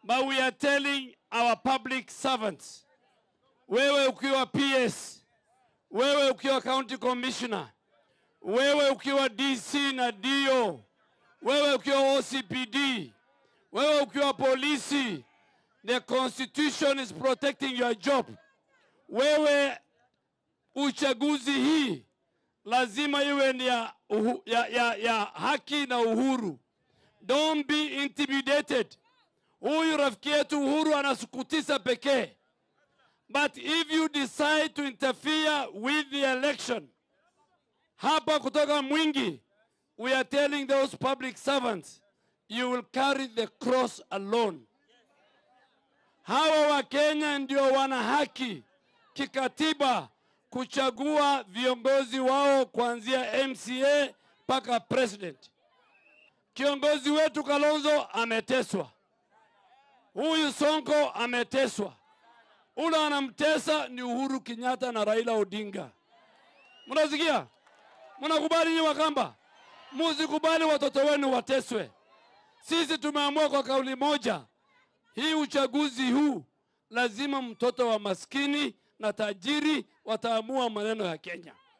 But we are telling our public servants, wewe ukiwa PS, wewe ukiwa county commissioner, wewe ukiwa DC na DO, wewe ukiwa OCPD, wewe ukiwa polisi, the constitution is protecting your job. Wewe uchaguzi hii lazima iwe ni ya, uhu, ya, ya, ya haki na uhuru. Don't be intimidated. Huyu rafiki yetu Uhuru anasukutisa pekee, but if you decide to interfere with the election hapa kutoka Mwingi, we are telling those public servants you will carry the cross alone. Hawa wa Kenya ndio wana haki kikatiba kuchagua viongozi wao kuanzia MCA mpaka president. Kiongozi wetu Kalonzo ameteswa, huyu Sonko ameteswa, ule anamtesa ni Uhuru Kenyatta na Raila Odinga. Mnasikia? Mnakubali nyinyi Wakamba? Musikubali watoto wenu wateswe. Sisi tumeamua kwa kauli moja, hii uchaguzi huu lazima mtoto wa maskini na tajiri wataamua maneno ya Kenya.